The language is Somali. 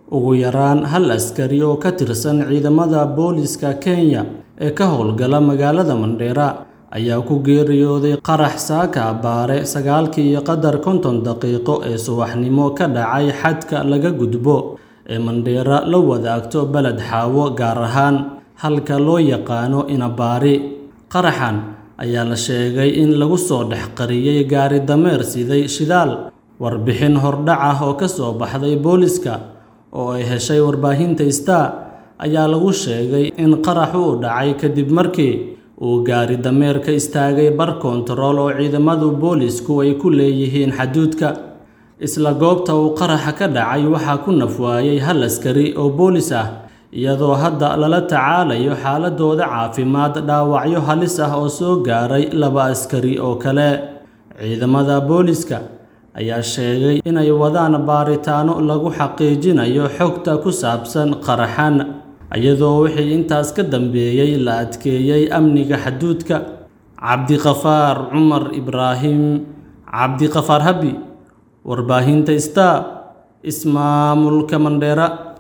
ugu yaraan hal askari oo ka tirsan ciidamada booliska Kenya ee ka howlgala magaalada Mandera ayaa ku geeriyooday qarax saaka abbaare sagaalkii iyo qadar konton daqiiqo ee subaxnimo ka dhacay xadka laga gudbo ee Mandera la wadaagto Balad Xaawo gaar ahaan halka loo yaqaano Inabaari qaraxan ayaa la sheegay in lagu soo dhex qariyay gaari dameer siday shidaal warbixin hordhac ah oo ka soo baxday booliska oo ay heshay warbaahinta Star ayaa lagu sheegay in qaraxu uu dhacay kadib markii uu gaari dameer ka istaagay bar koontarool oo ciidamadu boolisku ay ku leeyihiin xaduudka isla goobta uu qaraxa ka dhacay waxaa ku naf waayay hal askari oo boolis ah iyadoo hadda lala tacaalayo xaaladooda caafimaad dhaawacyo halis ah oo soo gaaray laba askari oo kale ciidamada booliska ayaa sheegay inay wadaan baaritaano lagu xaqiijinayo xogta ku saabsan qaraxan iyadoo wixii intaas ka dambeeyey la adkeeyey amniga xaduudka cabdiqafaar cumar ibraahim cabdiqafaar habi warbaahinta Star ismaamulka Mandera